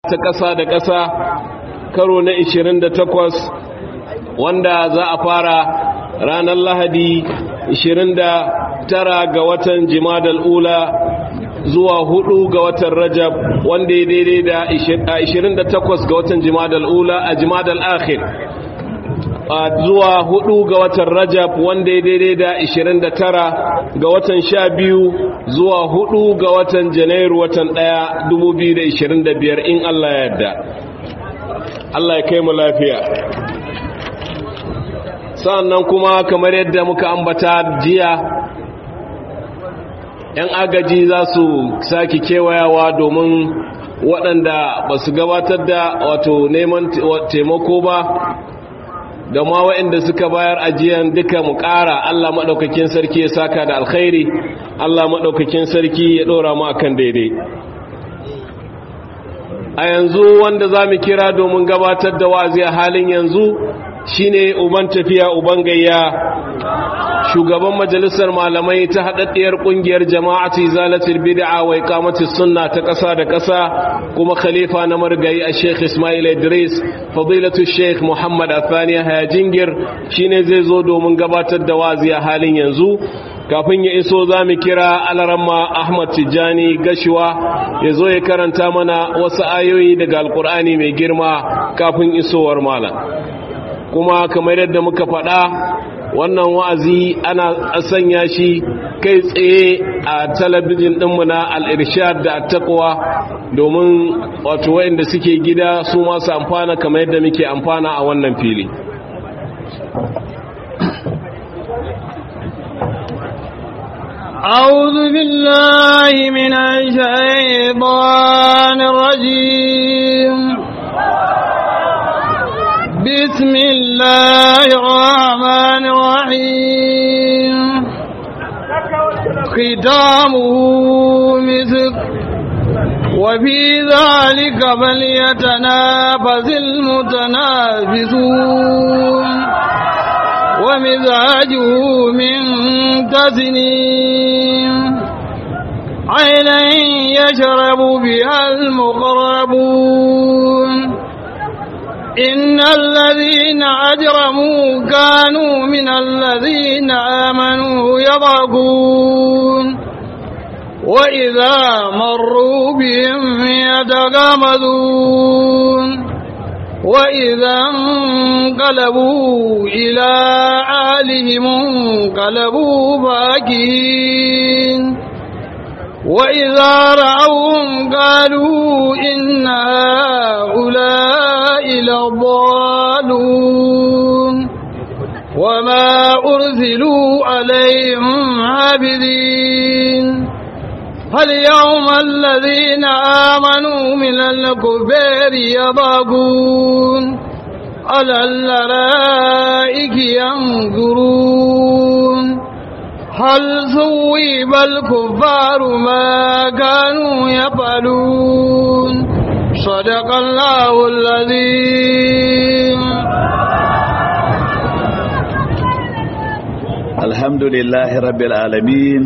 ta ƙasa da ƙasa karo na 28 wanda za a fara ranar lahadi 29 ga watan jimadal ula zuwa 4 ga watan rajab wanda ya daidai da 28 ga watan jimadal ula a jimadal akhir zuwa 4 ga watan rajab wanda ya daidai da 29 ga watan 12 zuwa 4 ga watan janairu watan 1 2025 in Allah ya yarda Allah ya kai mu lafiya sa'annan kuma kamar yadda muka ambata jiya ‘yan agaji za su sake kewayawa domin waɗanda ba su gabatar da wato neman taimako ba da ma waɗanda suka bayar ajiyan duka mu ƙara Allah maɗaukakin sarki ya saka da alkhairi Allah maɗaukakin sarki ya ɗora mu akan daidai a yanzu wanda za mu kira domin gabatar da wazi a halin yanzu shine uban tafiya uban gayya shugaban majalisar malamai ta haɗaɗɗiyar ƙungiyar jama'atu zalatul bid'a wa iqamatus sunna ta ƙasa da ƙasa kuma khalifa na margayi a Sheikh Ismail Idris fadilatu Sheikh Muhammad Athani Hayajingir shine zai zo domin gabatar da wazi a halin yanzu kafin ya iso za mu kira alaramma Ahmad Tijjani Gashuwa ya zo ya karanta mana wasu ayoyi daga Alƙur'ani mai girma kafin isowar malam kuma kamar yadda muka faɗa wannan wa'azi ana sanya shi kai tsaye a talabijin ɗinmu na al'irshad da attaƙwa domin wato wayanda suke gida su masu amfana kamar yadda muke amfana a wannan fili أعوذ بالله من الشيطان الرجيم بسم الله الرحمن الرحيم ختامه مسك وفي ذلك فليتنافس المتنافسون ومزاجه من تسنيم عينا يشرب بها المقربون إن الذين أجرموا كانوا من الذين آمنوا يضحكون وإذا مروا بهم يتغامزون وإذا انقلبوا إلى آلهم انقلبوا فاكهين وإذا رأوهم قالوا إن هؤلاء لضالون وما أرسلوا عليهم عابدين فاليوم الذين آمنوا من الكفار يضاقون على الأرائك ينظرون هل ثوب الكفار ما كانوا يفعلون صدق الله العظيم الحمد لله رب العالمين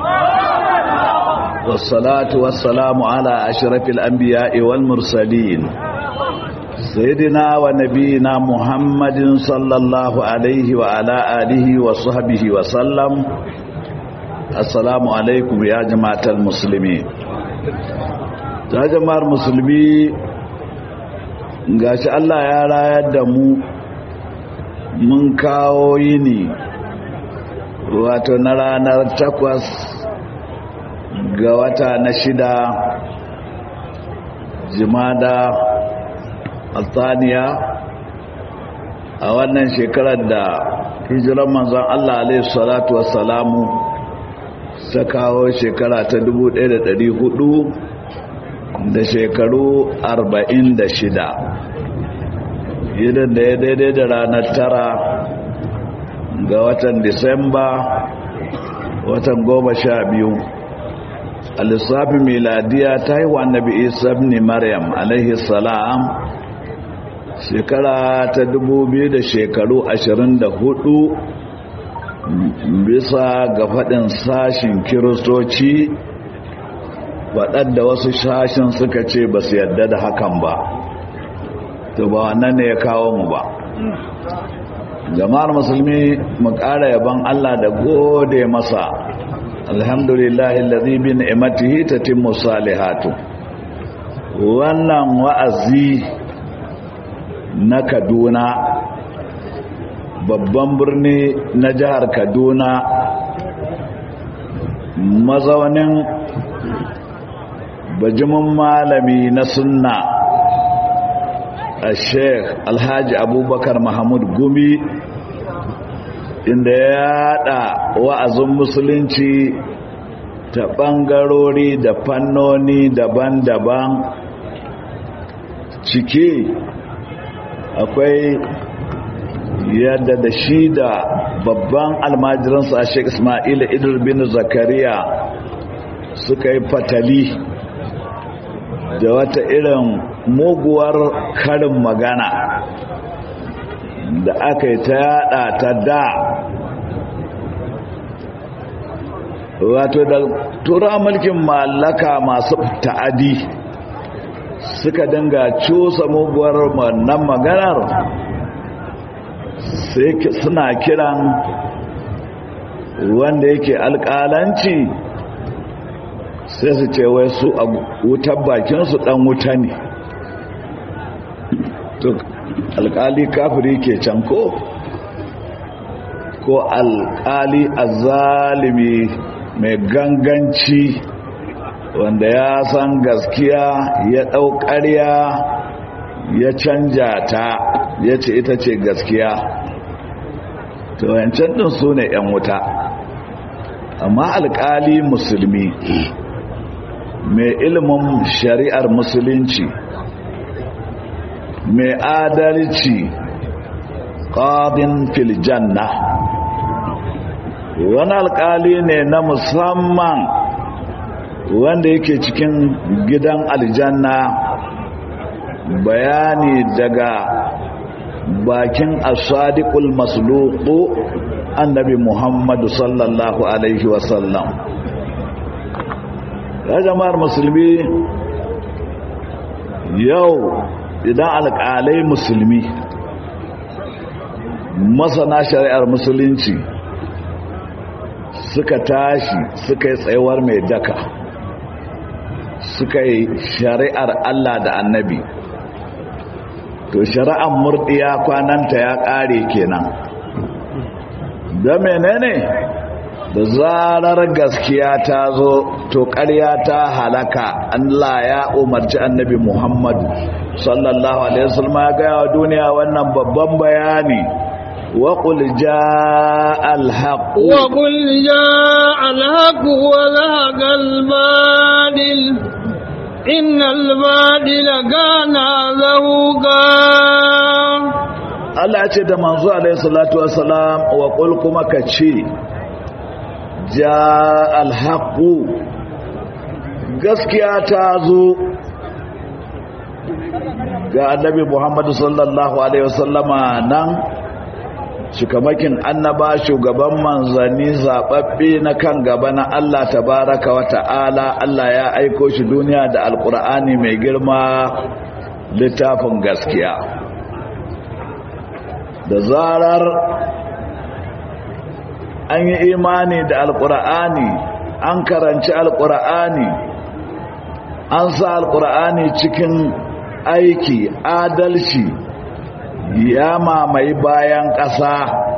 والصلاة والسلام على أشرف الأنبياء والمرسلين سيدنا ونبينا محمد صلى الله عليه وعلى آله وصحبه وسلم السلام عليكم يا جماعة المسلمين يا جماعة المسلمين gashi Allah ya rayar da mu mun kawo yini wato na ranar takwas ga wata na shida jimada altaniya a wannan shekarar da hijiran manzon Allah alaihi salatu wassalamu ta kawo shekara ta 1400 da shekaru 46 idan da ya daidai da ranar tara ga watan disamba watan goma sha biyu a lissafin miladiya ta yi wa annabi isa ne maryam alaihi salam shekara ta dubu biyu da shekaru ashirin da hudu bisa ga faɗin sashin kiristoci faɗar da wasu shashin suka ce ba su yadda da hakan ba to ba wannan ne ya kawo mu ba jama'ar musulmi mu ƙara yaban Allah da gode masa alhamdulillahi allazi bi ni'matihi tatimmu salihatu wannan wa'azi na Kaduna babban birni na jihar Kaduna mazaunin bajimin malami na sunna a sheikh alhaji abubakar mahmud gumi inda ya yada wa'azin musulunci ta ɓangarori da fannoni daban-daban ciki akwai yadda da shi da babban almajiransa a sheik ismaila idris bin zakariya suka yi fatali da wata irin muguwar karin magana da aka yi ta yada ta da wato da tura mulkin mallaka masu ta'adi suka dinga cusa muguwar wannan maganar sai suna kiran wanda yake alƙalanci sai su ce wai su a wutar bakinsu ɗan wuta ne to alƙali kafiri ke can ko ko alƙali azalimi mai ganganci wanda ya san gaskiya ya ɗau ƙarya ya canja ta ya ce ita ce gaskiya to yancan ɗin su ne 'yan wuta amma alƙali musulmi mai ilimin shari'ar musulunci mai adalci ƙadin filjanna wani alƙali ne na musamman wanda yake cikin gidan aljanna bayani daga bakin asadiqul masluqu annabi muhammadu sallallahu alaihi wasallam ya jama'ar musulmi yau idan alƙalai musulmi masana shari'ar musulunci suka tashi suka yi tsayuwar mai daka suka yi shari'ar Allah da annabi to shari'ar murdiya kwananta ya ƙare kenan da menene da zarar gaskiya ta zo to ƙarya ta halaka Allah ya umarci annabi Muhammadu sallallahu alaihi wasallam ya ga wa duniya wannan babban bayani wa qul jaa al-haqq wa qul jaa al-haqq wa zahaqa al-badil innal badila kana zahuqa Allah ya ce da manzo alaihi salatu wassalam wa qul kuma kace ja alhaƙu gaskiya ta zo ga annabi muhammadu sallallahu alaihi wasallama nan shikamakin annaba shugaban manzanni zaɓaɓɓe na kan gaba na Allah tabaraka wa ta'ala Allah ya aiko shi duniya da alƙur'ani mai girma littafin gaskiya da zarar an yi imani da alkur'ani an karanci alkur'ani an sa alkur'ani cikin aiki adalci ya mamaye bayan ƙasa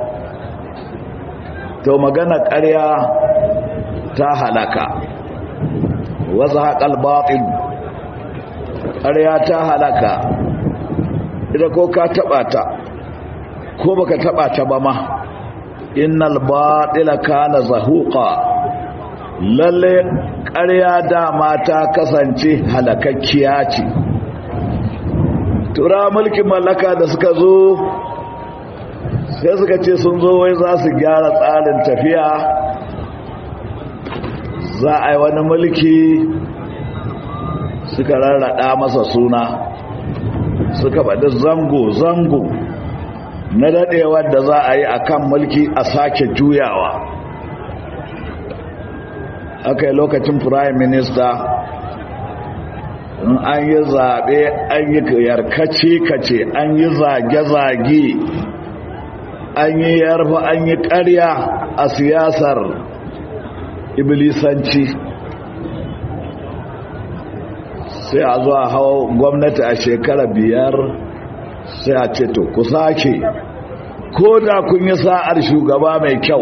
to magana ƙarya ta halaka wasu haƙal baɗin ƙarya ta halaka ita ko ka taɓa ta ko baka taɓa ta ba ma innal batila kana zahuqa lalle ƙarya dama ta kasance halakakkiya ce tura mulkin mallaka da suka zo sai suka ce sun zo wai za su gyara tsarin tafiya za a yi wani mulki suka rarrada masa suna suka faɗi zango-zango na daɗewar da za a yi a kan mulki a sake juyawa aka yi lokacin prime minister in an yi zaɓe an yi yarkace-kace an yi zage-zage an yi yarfa an yi ƙarya a siyasar iblisanci sai a zuwa hawa gwamnati a shekara biyar sai a ce to ku sake ko da kun yi sa'ar shugaba mai kyau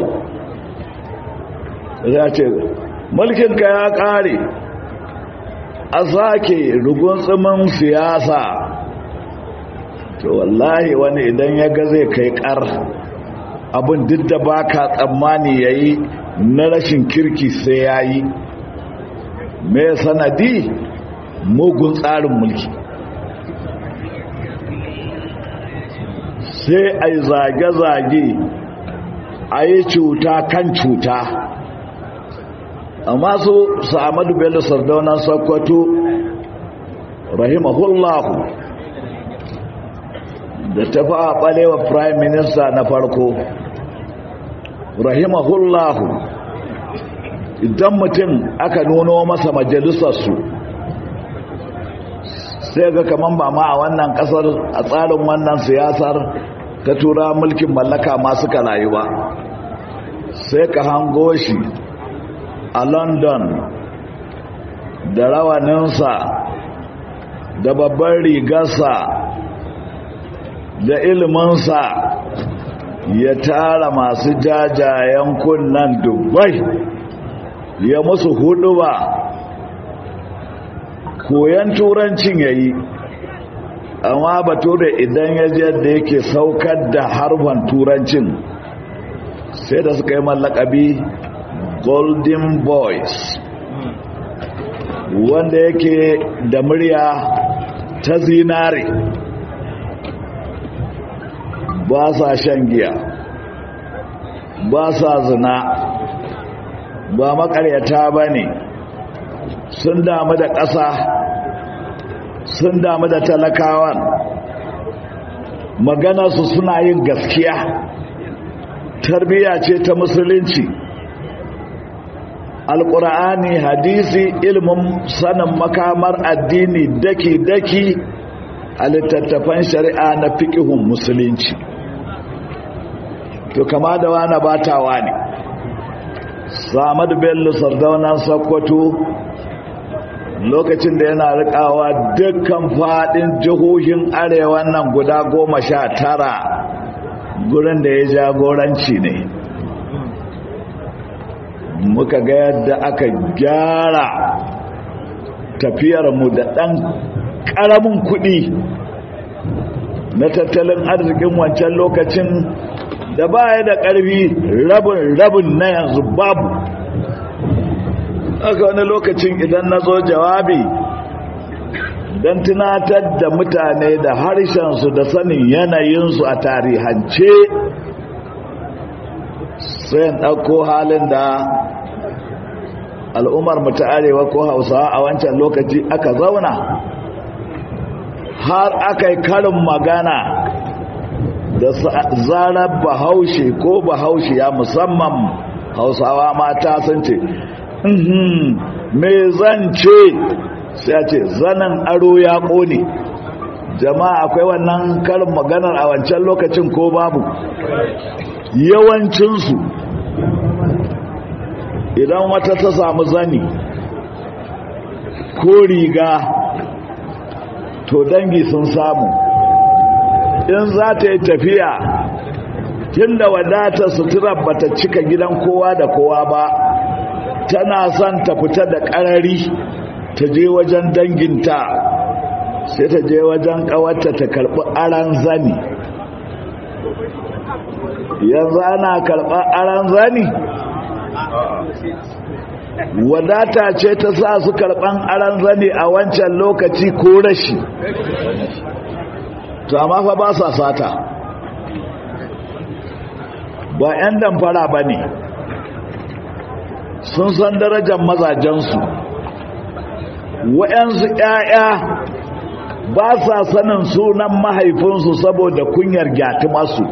ya ce mulkinka ya ƙare a sake rugun tsimin siyasa to wallahi wani idan ya ga zai kai ƙar abin duk da ba ka tsammani ya yi na rashin kirki sai ya yi mai sanadi mugun tsarin mulki sai a yi zage-zage a yi cuta kan cuta amma su sa'amadu bello sardaunan sokoto rahimahullahu da tafi a ɓalewa prime minister na farko rahimahullahu idan mutum aka nuno masa majalisarsu sai ga kaman ba ma a wannan kasar a tsarin wannan siyasar ta tura mulkin mallaka masu rayu ba sai ka hango shi a london da rawaninsa da babban rigarsa da iliminsa ya tara masu jajayen kunnan dubai ya musu hudu ba koyan turancin ya yi amma bature idan ya je da yake saukar da harban turancin sai da suka yi mallakabi golden boys wanda yake da murya ta zinare ba sa shan giya ba sa zina ba makaryata ba ne sun damu da ƙasa sun damu da talakawan maganarsu suna yin gaskiya tarbiyya ce ta musulunci alƙur'ani hadisi ilmin sanin makamar addini daki-daki a littattafan shari'a na fiƙihun musulunci to kama da wani batawa ne samad bello sardaunan sakkwato lokacin da yana rikawa dukkan fadin jihohin arewa nan guda goma sha tara gurin da ya jagoranci ne muka ga yadda aka gyara tafiyarmu da ɗan ƙaramin kuɗi na tattalin arzikin wancan lokacin da baya da ƙarfi rabin rabin na yanzu babu aka wani lokacin idan na zo jawabi don tunatar da mutane da harshensu da sanin yanayinsu a tarihance sai ɗauko halin da al'ummar mu ta arewa ko hausawa a wancan lokaci aka zauna har aka yi karin magana da zarar bahaushe ko bahaushe ya musamman hausawa mata sun ce me zan ce sai ce zanen aro ya ƙone jama'a akwai wannan karin maganar a wancan lokacin ko babu yawancinsu idan wata ta samu zani ko riga to dangi sun samu in za ta yi tafiya tun da wadatar sutura bata cika gidan kowa da kowa ba tana son ta fita da ƙarari ta je wajen danginta sai ta je wajen ƙawarta ta karɓi aran zani yanzu ana karɓar aran zani wadata ce ta sa su karɓan aran zani a wancan lokaci ko rashi to amma fa ba sa sata ba 'yan damfara ba ne sun san darajar mazajensu wa'yansu 'ya'ya ba sa sanin sunan mahaifinsu saboda kunyar gyati masu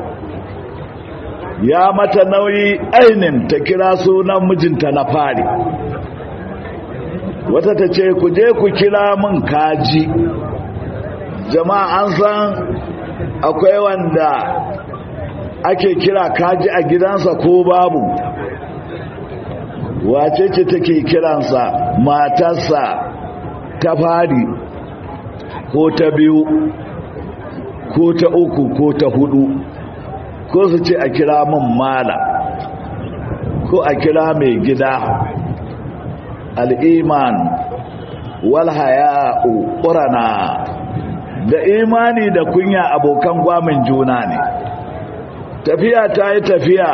ya mata nauyi ainin ta kira sunan mijinta na fari wata ta ce ku je ku kira min kaji jama'a an san akwai wanda ake kira kaji a gidansa ko babu wace ce take kiransa matarsa ta fari ko ta biyu ko ta uku ko ta hudu ko su ce a kira min mala ko a kira mai gida al'iman walhaya'u ƙurana da imani da kunya abokan gwamin juna ne tafiya ta yi tafiya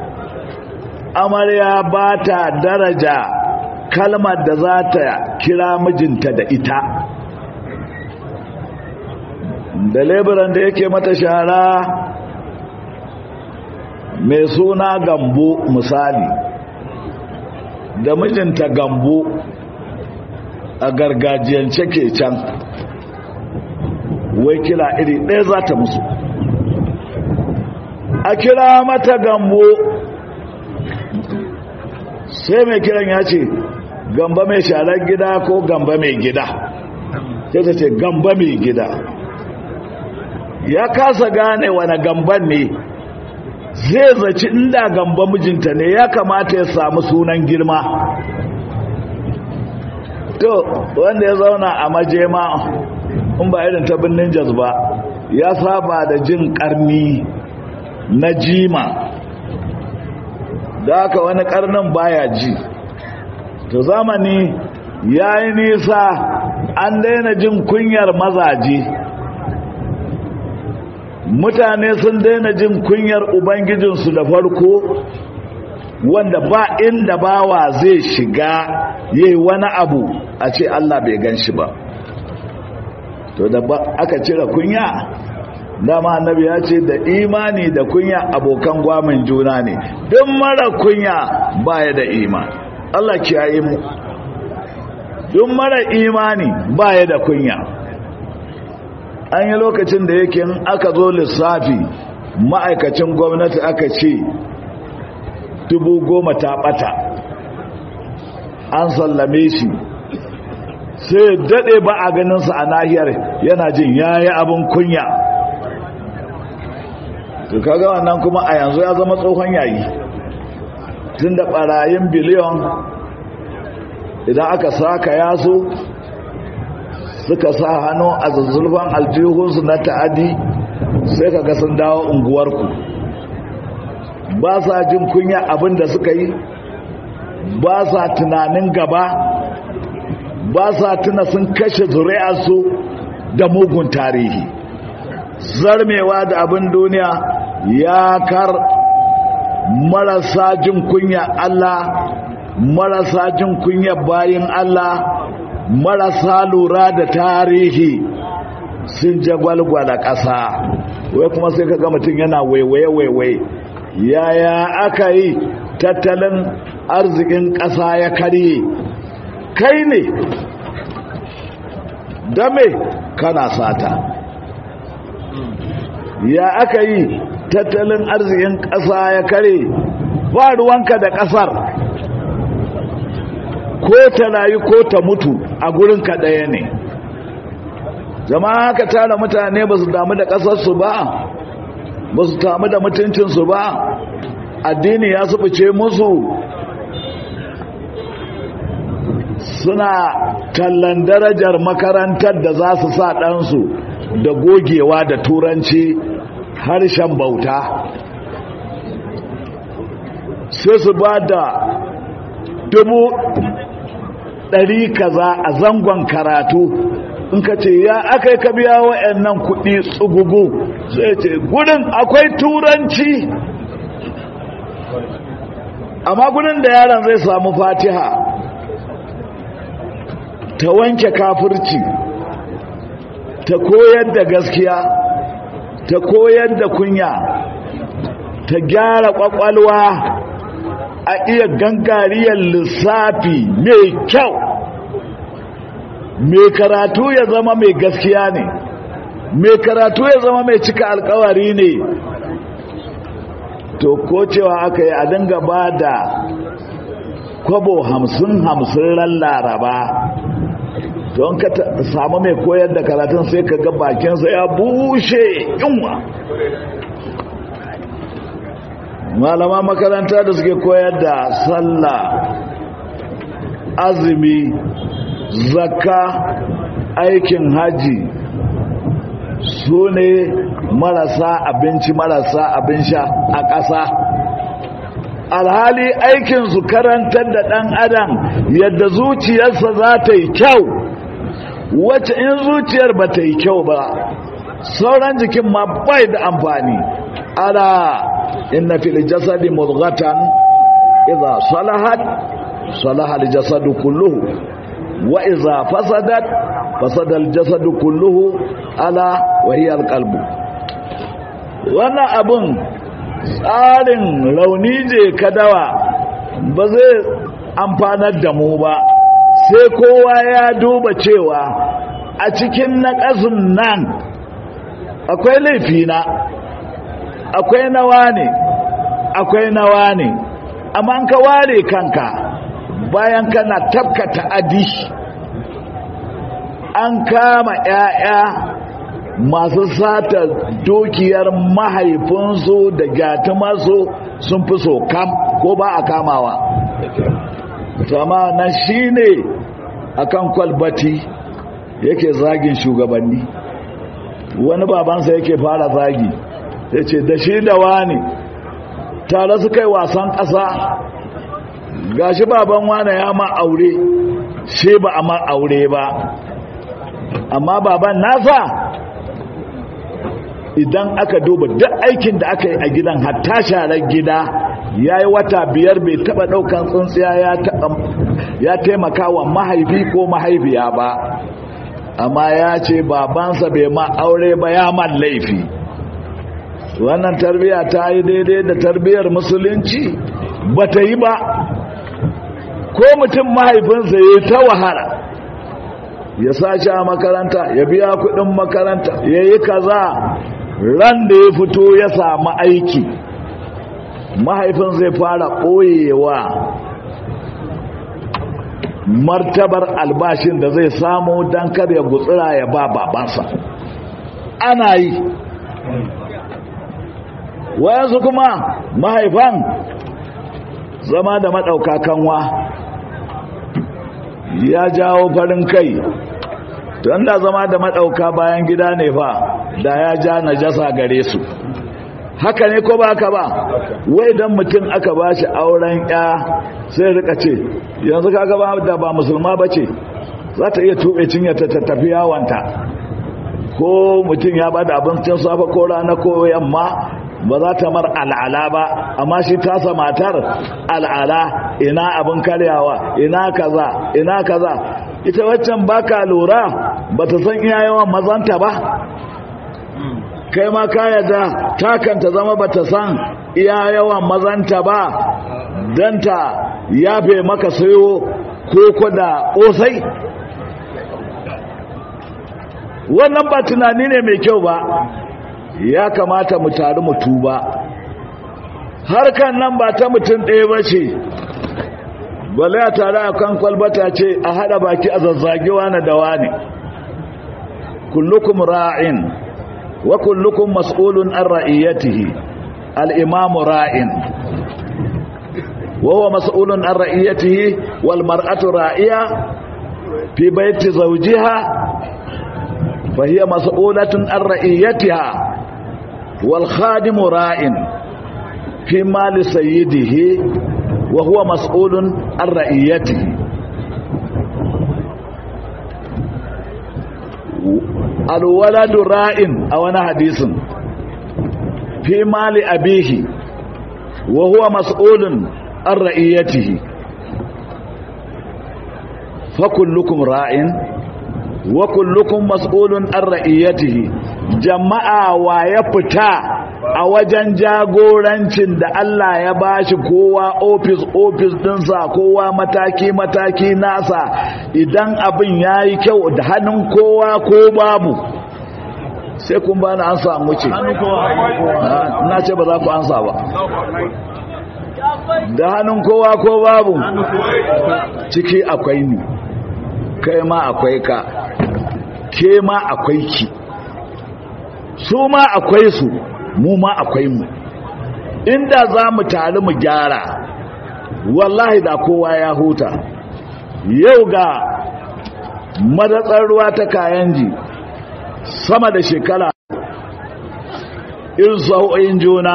amarya ba ta daraja kalmar da za ta kira mijinta da ita da leburan da yake mata shara mai suna gambo misali da mijinta gambo a gargajiyance ke can wai kira iri ɗaya za ta musu a kira mata gambo sai mai kiran ya ce gamba mai sharar gida ko gamba mai gida sai ta ce gamba mai gida ya kasa gane wani gamban ne zai zaci inda gamba mijinta ne ya kamata ya samu sunan girma to wanda ya zauna a majema in ba irin ta birnin jaz ba ya saba da jin karni na jima da haka wani karnin baya ji to zamani ya yi nisa an daina jin kunyar mazaje mutane sun daina jin kunyar ubangijinsu da farko wanda ba inda bawa zai shiga yayi wani abu a ce Allah bai gan shi ba to da aka cire kunya dama annabi ya ce da imani da kunya abokan gwamin juna ne duk mara kunya baya da imani Allah kiyaye mu duk mara imani baya da kunya an yi lokacin da yake aka zo lissafi ma'aikacin gwamnati aka ce dubu goma ta bata an sallame shi sai daɗe ba a ganinsa a nahiyar yana jin yayi abin kunya to kaga wannan kuma a yanzu ya zama tsohon yayi tun da ɓarayin biliyon idan aka saka yaso suka sa hannu a zazzulfan aljihunsu na ta'adi sai kaga sun dawo unguwarku ba sa jin kunya abin da suka yi ba sa tunanin gaba ba sa tuna sun kashe zuri'arsu da mugun tarihi zarmewa da abin duniya ya kar marasa jin kunya Allah marasa jin kunya bayin Allah marasa lura da tarihi sun jagwalgwala ƙasa wai kuma sai ka ga mutum yana waiwaye-waiwaye yaya aka yi tattalin arzikin ƙasa ya karye kai ne dame kana sata ya aka yi tattalin arzikin ƙasa ya kare ba ruwanka da ƙasar ko ta rayu ko ta mutu a gurinka ɗaya ne jama'a ka tara mutane ba su damu da ƙasarsu ba ba su damu da mutuncinsu ba addini ya sufuce musu suna kallon darajar makarantar da za su sa ɗansu da gogewa da turanci harshen bauta sai su ba da dubu ɗari kaza a zangon karatu in ka ce ya aka yi ka biya wa'annan kuɗi tsugugu sai ce gudun akwai turanci amma gudun da yaron zai samu fatiha ta wanke kafirci ta koyar da gaskiya ta koyar da kunya ta gyara kwakwalwa a iya gangariyar lissafi mai kyau mai karatu ya zama mai gaskiya ne mai karatu ya zama mai cika alkawari ne to ko cewa aka yi a dinga ba da kwabo hamsin hamsin ran laraba don ka samu mai koyar da karatun sai ka ga bakinsa ya bushe yunwa malama makaranta da suke koyar da sallah azumi zakka aikin haji su ne marasa abinci marasa abin sha a ƙasa alhali aikinsu karantar da ɗan adam yadda zuciyarsa za ta yi kyau wacce in zuciyar ba ta yi kyau ba sauran jikin ma bai da amfani ala inna fil jasadi mudghatan idza salahat salaha al jasadu kulluhu wa idza fasadat fasada al jasadu kulluhu ala wa hiya al qalbu wannan abun tsarin rauni je kadawa ba zai amfanar da mu ba sai kowa ya duba cewa a cikin naƙasun nan akwai laifina akwai nawa ne akwai nawa ne amma ka ware kanka bayan kana tabkata adi an kama 'ya'ya masu sata dukiyar mahaifinsu da gyatumarsu sun fi so kam ko ba a kamawa sama na shi ne a kan kwalbati yake zagin shugabanni wani babansa yake fara zagi ya ce da shi da wani tare su kai wasan ƙasa gashi baban wane ya ma aure shi ba a ma aure ba amma baban nasa idan aka duba duk aikin da aka yi a gidan hatta sharar gida ya yi wata biyar bai taba daukan tsuntsiya ya taimaka wa mahaifi ko mahaifiya ba amma ya ce babansa bai ma aure ba ya man laifi wannan tarbiya ta yi daidai da tarbiyar musulunci ba ta yi ba ko mutum mahaifinsa ya yi ta wahala ya sashi a makaranta ya biya kudin makaranta ya yi kaza ran da ya fito ya samu aiki mahaifin zai fara ɓoyewa martabar albashin da zai samu don kar ya gutsira ya ba babansa ana yi wayansu kuma mahaifan zama da maɗauka kanwa ya jawo farin kai don da zama da maɗauka bayan gida ne fa da ya ja najasa gare su haka ne ko ba haka ba wai dan mutum aka ba shi auren ya sai rika ce yanzu kaga ba da ba musulma ba ce za ta iya tuɓe cinya ta tafi yawanta ko mutum ya ba da abincin safa ko rana ko yamma ba za ta mar al'ala ba amma shi tasa matar al'ala ina abin karyawa ina kaza ina kaza ita waccan baka lura ba ta san iya yawan mazanta ba kai ma ka yadda takanta zama ba ta san iya yawan mazanta ba don ta yafe maka sayo koko da ƙosai wannan ba tunani ne mai kyau ba ya kamata mu taru mu tuba harkan nan ba ta mutum ɗaya ba ce bale a tare a kan kwalbata ce a haɗa baki a zazzagewa na dawa ne kullukum ra'in wa kullukum mas'ulun an ra'iyatihi al-imam ra'in wa huwa mas'ulun an ra'iyatihi wal mar'atu ra'iya fi bayti zawjiha fa hiya mas'ulatun an ra'iyatiha wal khadimu ra'in fi mali sayyidihi wa huwa mas'ulun an ra'iyatihi alwaladu ra'in a wani hadisin fi mali abihi wa huwa mas'ulun an ra'iyatihi fa kullukum ra'in wa kullukum mas'ulun an ra'iyatihi jama'a wa ya fita a wajen jagorancin da Allah ya bashi kowa ofis ofis dinsa kowa mataki mataki nasa idan abin yayi kyau da hannun kowa ko babu sai kun bani an samu ce na ce ba za ku ansa ba da hannun kowa ko babu ciki akwai ni kai ma akwai ka ke ma akwai ki su ma akwai su mu ma akwai mu inda za mu tare mu gyara wallahi da kowa ya huta yau ga madatsar ruwa ta kayan ji sama da shekara irin sau'o'in juna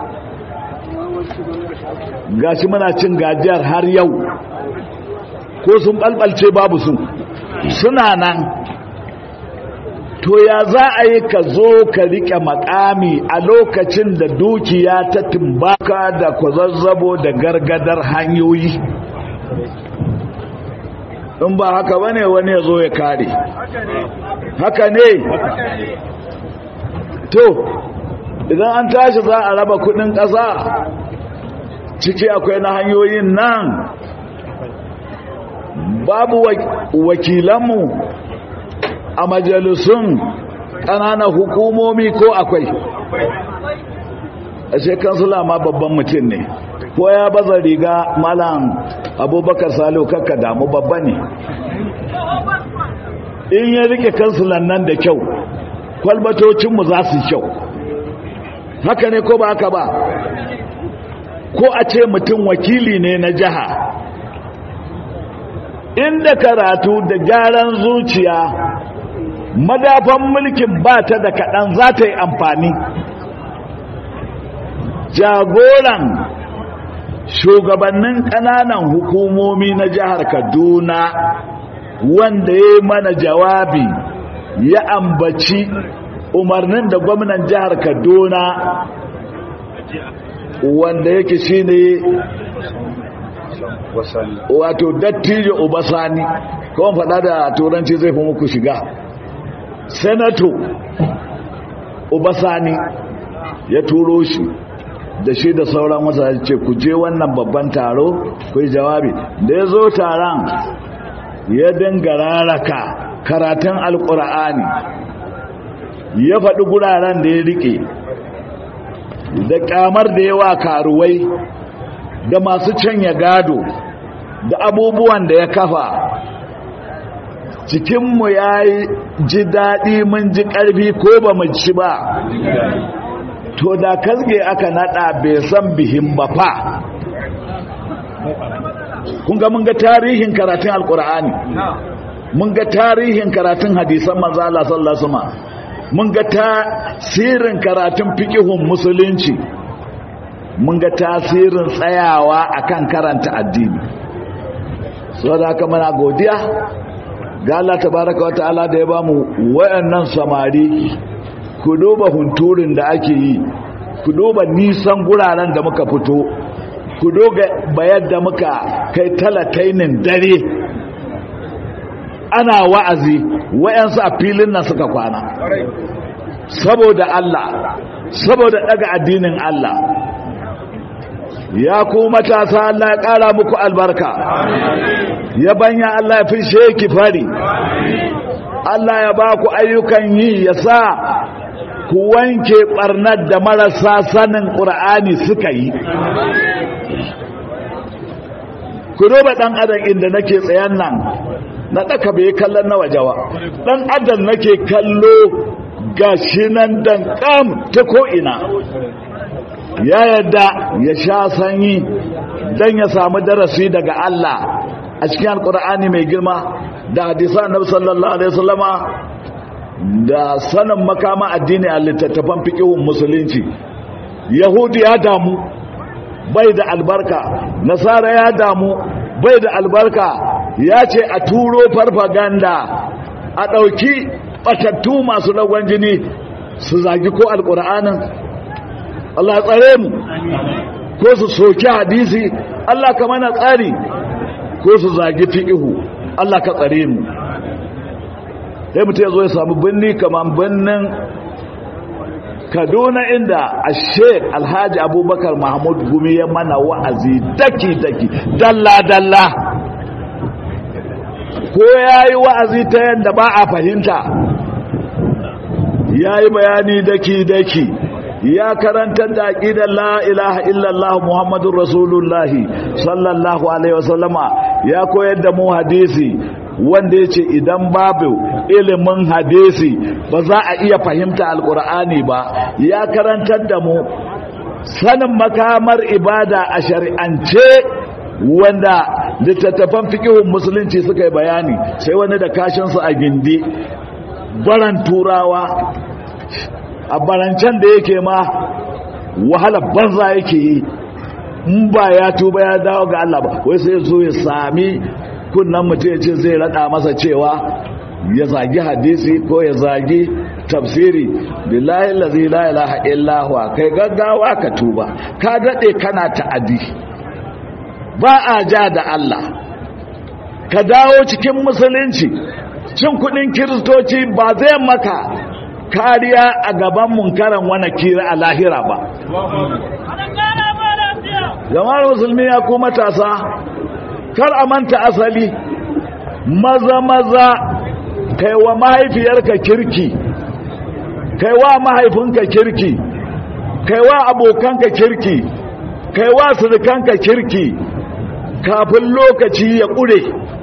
gashi muna cin gajiyar har yau ko sun ɓalɓalce babu su suna nan to ya za a yi ka zo ka riƙe makami a lokacin da dukiya ta tumbaka da kwazazzabo da gargadar hanyoyi in ba haka bane wani ya zo ya kare haka ne to idan an tashi za a raba kudin ƙasa ciki akwai na hanyoyin nan babu wakilanmu a majalisun ƙananan hukumomi ko akwai a shekansula ma babban mutum ne ko ya baza riga malam abubakar salo kakka damu babba ne in ya rike kansulan nan da kyau kwalbatocinmu za su kyau haka ne ko ba haka ba ko a ce mutum wakili ne na jiha inda karatu da gyaran zuciya madafan mulkin ba ta da kaɗan za ta yi amfani jagoran shugabannin ƙananan hukumomi na jihar kaduna wanda ya yi mana jawabi ya ambaci umarnin da gwamnan jihar kaduna wanda yake shine wato dattijo obasani kawai faɗa da turanci zai fi muku shiga senato obasani ya turo shi da shi da sauran wasa ce ku je wannan babban taro ku yi jawabi da ya zo taron ya dinga raraka karatun alkur'ani ya faɗi guraren da ya riƙe da ƙamar da yawa karuwai da masu canya gado da abubuwan da ya kafa cikinmu ya ji daɗi mun ji ƙarfi ko ba mu ci ba to da kasge aka naɗa bai san bihin ba fa kun ga mun ga tarihin karatun alkur'ani mun ga tarihin karatun hadisan manzo Allah sallallahu alaihi wasallam mun ga tasirin karatun fiqihun musulunci mun ga tasirin tsayawa akan karanta addini saboda haka muna godiya ga Allah tabaraka wataala da ya bamu wayannan samari ku duba hunturin da ake yi ku duba nisan guraren da muka fito ku doga bayar da muka kai talatainin dare ana wa'azi wayansu a filin nan suka kwana saboda Allah saboda daga addinin Allah ya ku matasa Allah ya ƙara muku albarka ya banya Allah ya fishe ki fari Allah ya ba ku ayyukan yi ya sa ku wanke ɓarnar da marasa sanin ƙur'ani suka yi ku duba ɗan adam inda nake tsayan nan na ɗaka bai kallon na wajewa ɗan adam nake kallo gashi nan dan kam ta ko'ina ya yadda ya sha sanyi don ya samu darasi daga Allah a cikin alkur'ani mai girma da hadisa annabi sallallahu alaihi wasallama da sanin makama addini a littattafan fiqhun musulunci yahudi ya damu bai da albarka nasara ya damu bai da albarka ya ce a turo farfaganda a ɗauki ɓatattu masu lagon jini su zagi ko alƙur'anin Allah tsare mu ko su soki hadisi Allah ka mana tsari ko su zagi fiƙihu Allah ka tsare mu sai mutum ya zo ya samu birni kamar birnin kaduna inda a sheik alhaji abubakar mahmud gumi ya mana wa'azi daki-daki dalla-dalla ko ya yi wa'azi ta yadda ba a fahimta ya yi bayani daki-daki ya karantar da aƙidar la ilaha illallah muhammadun rasulullahi sallallahu alaihi wasallama ya koyar da mu hadisi wanda ya ce idan babu ilimin hadisi ba za a iya fahimta alkur'ani ba ya karantar da mu sanin makamar ibada a shari'ance wanda littattafan fikihun musulunci suka yi bayani sai wani da kashinsu a gindi baran turawa a barancen da yake ma wahala banza yake yi in ba ya tuba ya dawo ga Allah ba wai sai zo ya sami kunnan mutum ya ce zai rada masa cewa ya zagi hadisi ko ya zagi tafsiri billahi allazi la ilaha illa huwa kai gaggawa ka tuba ka dade kana ta'adi ba a ja da Allah ka dawo cikin musulunci cin kudin kiristoci ba zai maka kariya a gaban munkaran wani kira a lahira ba jama'ar musulmi ya ku matasa kar a manta asali maza maza kai wa mahaifiyarka kirki kai wa mahaifinka kirki kai wa abokanka kirki kai wa surukanka kirki kafin lokaci ya ƙure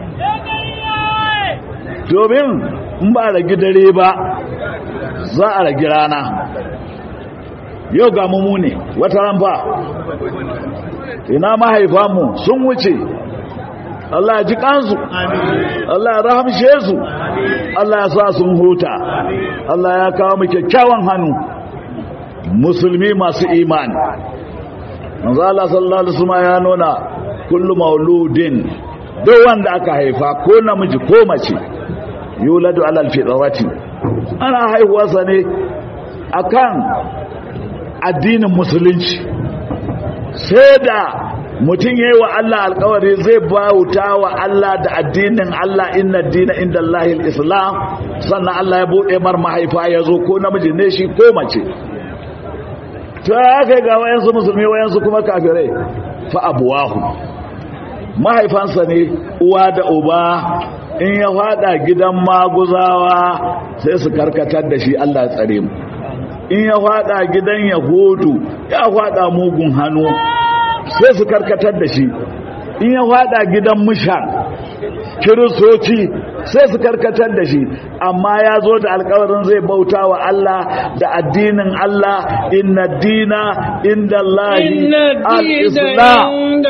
domin in ba ragi dare ba za a ragi rana yau ga mu ne wata ran ba ina mahaifanmu sun wuce Allah ya ji kansu Allah ya rahamshe su Allah ya sa sun huta Allah ya kawo mu kyakkyawan hannu musulmi masu imani manzo Allah sallallahu alaihi wasallam ya nuna kullu mauludin duk wanda aka haifa ko namiji ko mace yuladu alal fitrati ana haihuwarsa ne akan addinin musulunci sai da mutum yayi wa Allah alkawari zai bauta wa Allah da addinin Allah inna dina inda Allahil islam sannan Allah ya bude mar mahaifa ya zo ko namiji ne shi ko mace ta aka ga wayansu musulmi wayansu kuma kafirai fa abuwahu mahaifansa ne uwa da uba in ya fada gidan maguzawa sai su karkatar da shi Allah tsare mu in ya fada gidan yahudu ya fada mugun hannu sai su karkatar da shi in ya fada gidan mushan kiristoci sai su karkatar da shi amma ya zo da alkawarin zai bauta wa Allah da addinin Allah inna dina inda Allahi al-islam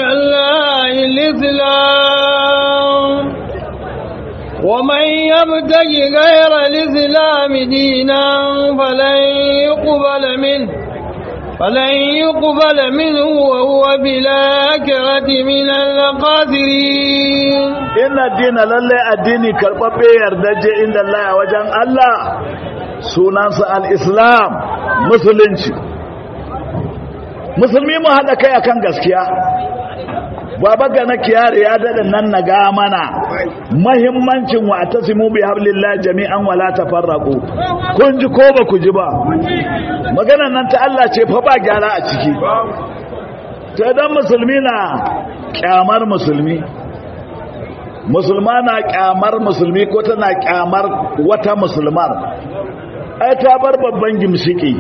ومن يبتغي غير الإسلام دينا فلن يقبل منه فلن يقبل منه وهو بالآخرة من الخاسرين إن الدين لله الدين كربابي يردج عند الله وجن الله سنانس الإسلام مسلمشي musulmi mu haɗa kai akan gaskiya baba ga na kiyare ya daɗa nan na ga mana mahimmancin wa tasimu bi hablillah jami'an wala tafarraqu kun ji ko ba ku ji ba magana nan ta Allah ce fa ba gyara a ciki to dan musulmi na kyamar musulmi musulma na kyamar musulmi ko tana kyamar wata musulmar ai ta bar babban gimshiki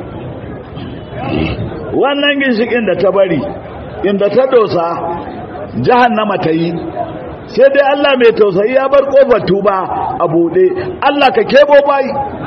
wannan ginshikin da ta bari inda ta dosa jahannama ta yi sai dai Allah mai tausayi ya bar kofar tuba a buɗe Allah ka kebo bai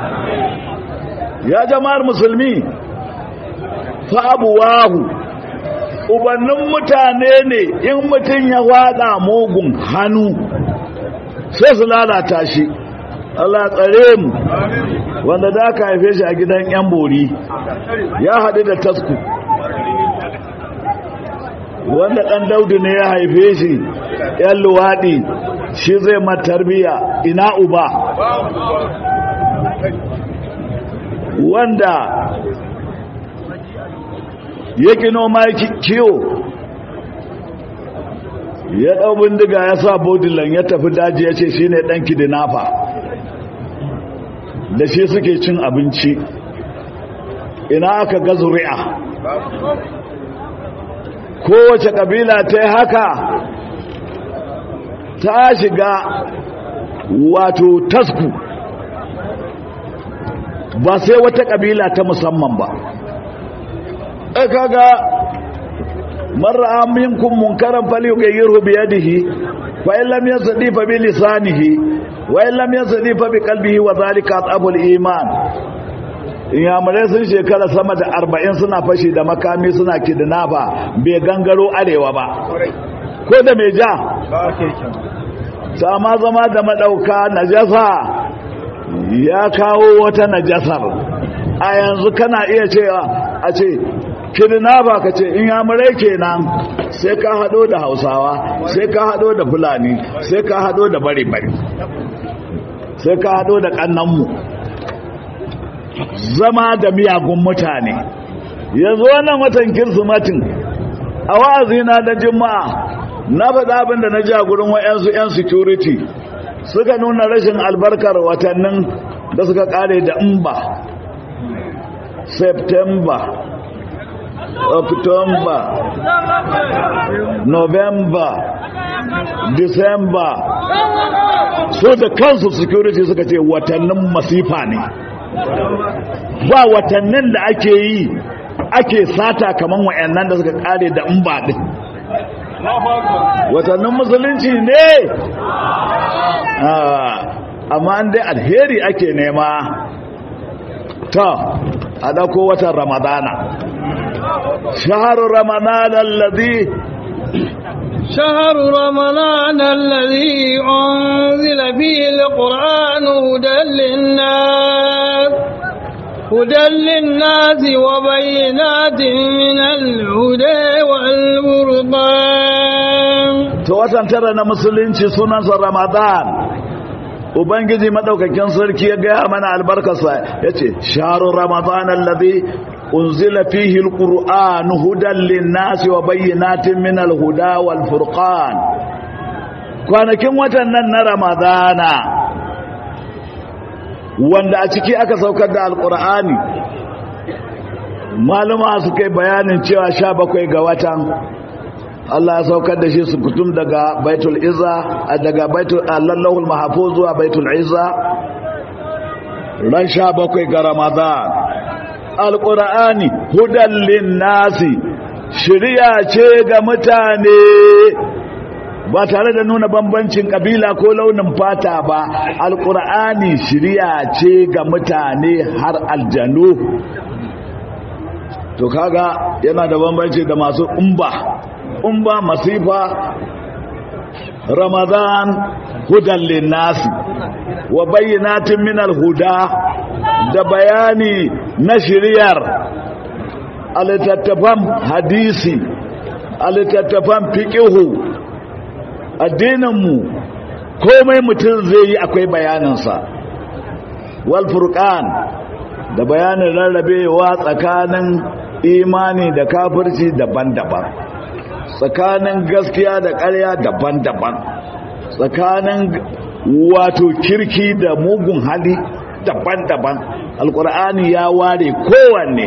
ya jama'ar musulmi fa abuwahu ubannin mutane ne in mutum ya wada mugun hannu sai su lalata shi Allah tsare mu wanda da aka haife shi a gidan yan bori ya haɗu da tasku wanda ɗan daudu ne ya haife shi ‘yan luwaɗi shi zai matarbiya ina uba wanda ya kino ma kiwo ya ɗau bindiga ya sa bodilan ya tafi daji ya ce shi ne ɗan kidinafa da shi suke cin abinci ina aka ga zuri'a kowace ƙabila ta yi haka ta shiga wato tasku ba sai wata ƙabila ta musamman ba kaga man ra'a minkum munkaran falyughayyirhu bi yadihi fa in lam yastati fa bi lisanihi wa in lam yastati fa bi qalbihi wa dhalika atabul iman inyamurai sun shekara sama da arba'in suna fashi da makami suna kidnapa bai gangaro arewa ba ko da mai ja sama zama da madauka najasa ya kawo wata najasar a yanzu kana iya cewa a ce kidnapa ka ce inyamurai kenan sai ka hado da hausawa sai ka hado da fulani sai ka hado da bari-bari sai ka hado da kannanmu zama da miyagun mutane yanzu wannan watan kirsimatin a wa'azina da jima'a na faɗa abin da na ji a gurin wa'yansu 'yan security suka nuna rashin albarkar watannin da suka ƙare da imba september october november december so da kansu security suka ce watannin masifa ne ba watannin da ake yi ake sata kaman wayannan da suka kare da in ba din watannin musulunci ne amma an dai alheri ake nema ta a dako watan ramadana shaharun ramadana alladhi شهر رمضان الذي أنزل فيه القرآن هدى للناس هدى للناس وبينات من الهدى والبرقان تواتن ترى مسلمين سنة رمضان ubangiji madaukakin sarki ya gaya mana albarkarsa yace sharu ramadan alladhi unzila fihi alquran hudan linnasi wa bayyinatin min alhuda wal furqan kwanakin watan nan na ramadana wanda a ciki aka saukar da alqur'ani malama su kai bayanin cewa 17 ga watan Allah ya saukar da shi su kutum daga baitul izza daga baitul allahul mahfuz zuwa baitul izza ran 17 ga ramadan alqur'ani hudan linnasi shiriya ce ga mutane ba tare da nuna bambancin kabila ko launin fata ba alqur'ani shiriya ce ga mutane har aljanu to kaga yana da bambanci da masu umba umba masifa ramadan hudan linnasi wa bayyinatin min alhuda da bayani na shiriyar alittattafan hadisi alittattafan fiqihu addininmu komai mutum zai yi akwai bayaninsa wal furqan da bayanin rarrabewa tsakanin imani da kafirci daban-daban tsakanin gaskiya da ƙarya daban-daban tsakanin wato kirki da mugun hali daban-daban alkur'ani ya ware kowanne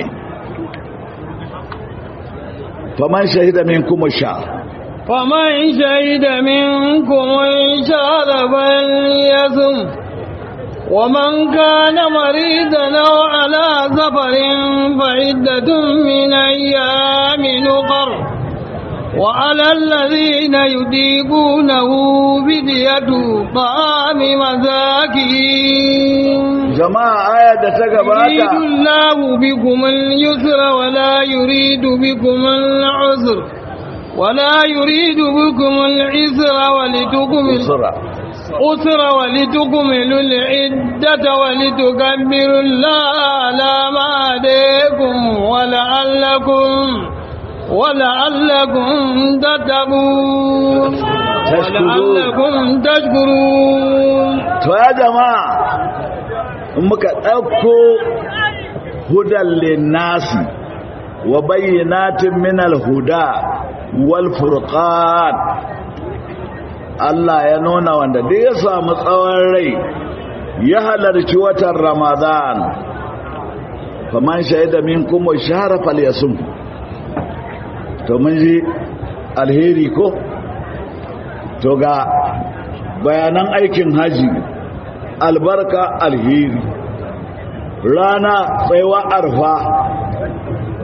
faman shahida min kuma sha faman shahida min kuma sha da yasum ومن كان مريضا أو على سفر فعدة من أيام أخر وعلى الذين يطيقونه فدية طعام مساكين جماعة آية تقباتا يريد الله بكم اليسر ولا يريد بكم العسر ولا يريد بكم العسر ولتكملوا أسر ولتكملوا العدة ولتكبروا الله على ما هديكم ولعلكم ولعلكم تتقون ولعلكم تشكرون to ya jama'a in muka ɗauko hudan linnasi wa bayyanatin minal huda wal furqan Allah ya nuna wanda duk ya samu tsawon rai ya halarci watan Ramadan faman shaida minkum shahra falyasum to mun ji alheri ko to ga bayanan aikin haji albarka alheri rana tsaiwa arfa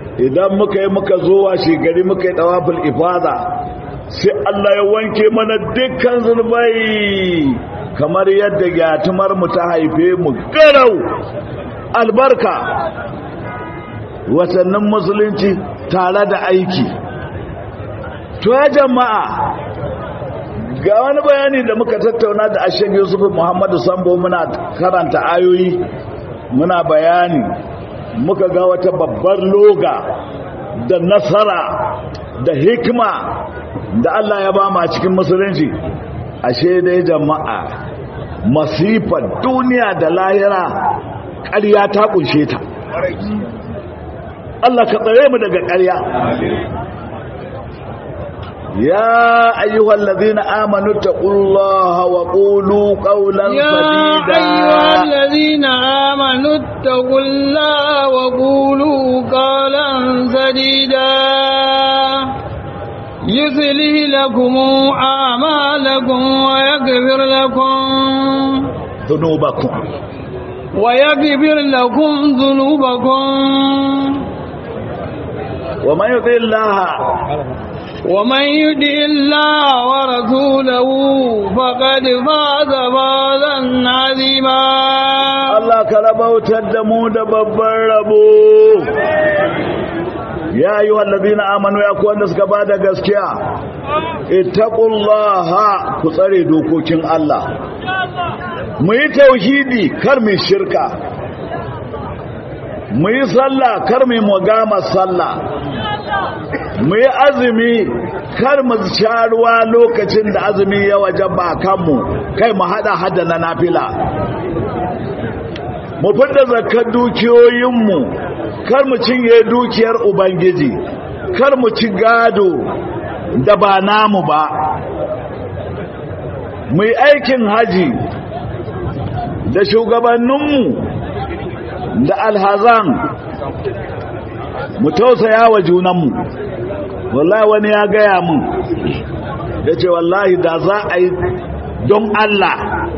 idan muka yi muka zo wa gari muka yi tawaful ifada sai Allah ya wanke mana dukkan zunubai kamar yadda gyatumar mu ta haife mu garau albarka watannin musulunci tare da aiki to ya jama'a ga wani bayani da muka tattauna da ashen yusuf muhammadu sambo muna karanta ayoyi muna bayani muka ga wata babbar loga da nasara da hikima da Allah ya ba ma cikin musulunci ashe dai jama'a masifar duniya da lahira ƙarya ta kunshe ta Allah ka tsare mu daga ƙarya يا أيها الذين آمنوا اتقوا الله وقولوا قولا يا سديدا أيها الذين آمنوا اتقوا الله وقولوا قولا سديدا يصلح لكم أعمالكم ويغفر لكم ذنوبكم ويغفر لكم ذنوبكم ومن يطع الله ومن يدع الله ورسوله فقد فاز فوزا عظيما Allah ka rabautar da mu da babban rabo ya yi wallazina amanu ya kuwa da suka ba da gaskiya ittaqullaha ku tsare dokokin Allah mu yi tauhidi kar mu shirka mu yi sallah kar mu mugama sallah mu yi azumi kar mu sha ruwa lokacin da azumi ya wajaba kanmu kai mu hada hada na nafila mu fidda zakar dukiyoyinmu kar mu cinye dukiyar ubangiji kar mu ci gado da ba namu ba mu yi aikin haji da shugabanninmu da alhazan mu tausaya wa junanmu wallahi wani ya gaya mun ya ce wallahi da za a yi don Allah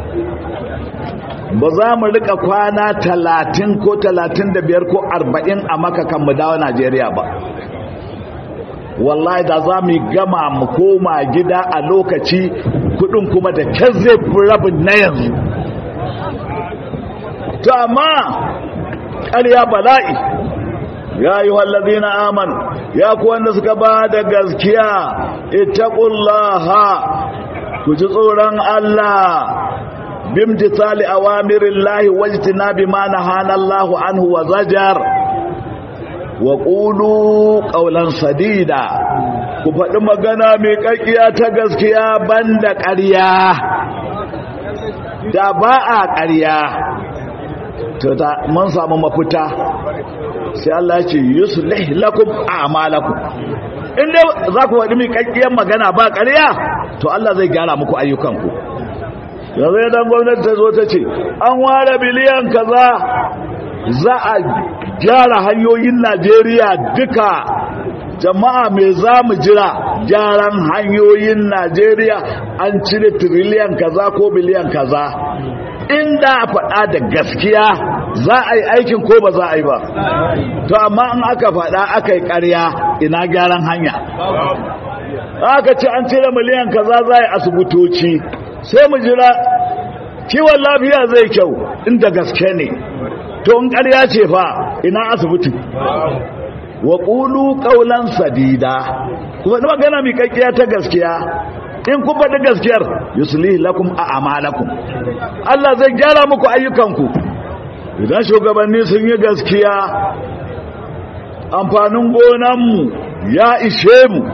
ba za mu rika kwana talatin ko talatin da biyar ko arba'in a makakan mu dawo Najeriya ba wallahi da za mu gama mu koma gida a lokaci kudin kuma da kyan zai fi rabin na yanzu to amma ƙarya bala'i ya yi wallazi na aman ya ku wanda suka ba da gaskiya itaƙullaha ku ji tsoron Allah bimtithali awamirillahi wajtinabi ma nahana Allahu anhu wa zajar wa qulu qawlan sadida ku faɗi magana mai kakkiya ta gaskiya banda ƙarya da ba a ƙarya to ta mun samu mafita sai Allah ya ce yuslih lakum a'malakum inda za ku faɗi mai kakkiyar magana ba ƙarya to Allah zai gyara muku ayyukanku yanzu idan gwamnati ta zo ta ce an ware biliyan kaza za a gyara hanyoyin najeriya duka jama'a mai za mu jira gyaran hanyoyin najeriya an cire tiriliyan kaza ko biliyan kaza inda a faɗa da gaskiya za a yi aikin ko ba za a yi ba to amma in aka faɗa aka yi ƙarya ina gyaran hanya aka ce an cire miliyan kaza za a yi asibitoci sai mu jira kiwon lafiya zai kyau inda gaske ne to in ƙarya ce fa ina asibiti wa ƙulu ƙaunan sadida kuma da magana mai kakkiya ta gaskiya in kun faɗi gaskiyar yusuli lakum a amalakum Allah zai gyara muku ayyukanku idan shugabanni sun yi gaskiya amfanin gonanmu ya ishe mu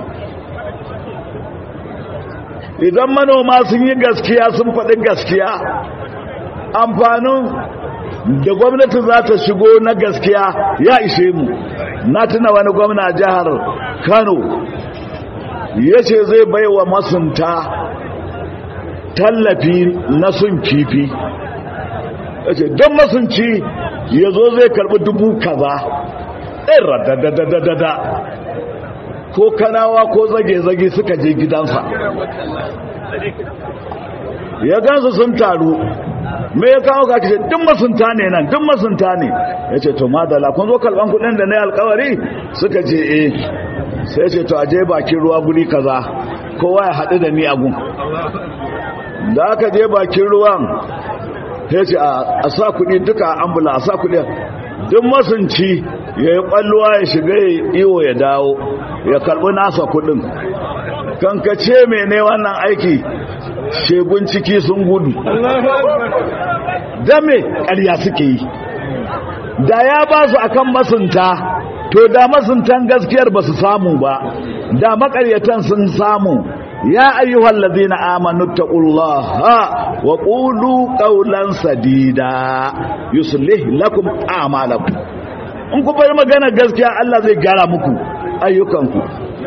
idan manoma sun yi gaskiya sun faɗi gaskiya amfanin da gwamnati za ta shigo na gaskiya ya ishe mu na tuna wani gwamna jihar kano ya ce zai baiwa masunta tallafi na sun kifi ya ce don masunci ya zo zai karɓi dubu kaza ɗin radadadadada ko kanawa ko zage-zage suka je gidansa ya gansu sun taru me ya kawo ka ce duk masunta ne nan duk masunta ne ya ce to madala kun zo kalban kudin da na yi alkawari suka ce eh sai ce to aje bakin ruwa guri kaza kowa ya haɗu da ni a gun da aka je bakin ruwan ya ce a sa kuɗi duka ambula a sa kuɗi duk masunci ya yi ƙwalluwa ya shiga ya iwo ya dawo ya karɓi nasa kuɗin kankace mai ne wannan aiki shegun ciki sun gudu dame ƙarya suke yi da ya ba su akan masunta to da masuntan gaskiyar ba su samu ba da makaryatan sun samu ya ayyuhal ladina amanu taqullaha wa qulu qawlan sadida yuslih lakum a'malakum in ku bar magana gaskiya Allah zai gara muku ayyukanku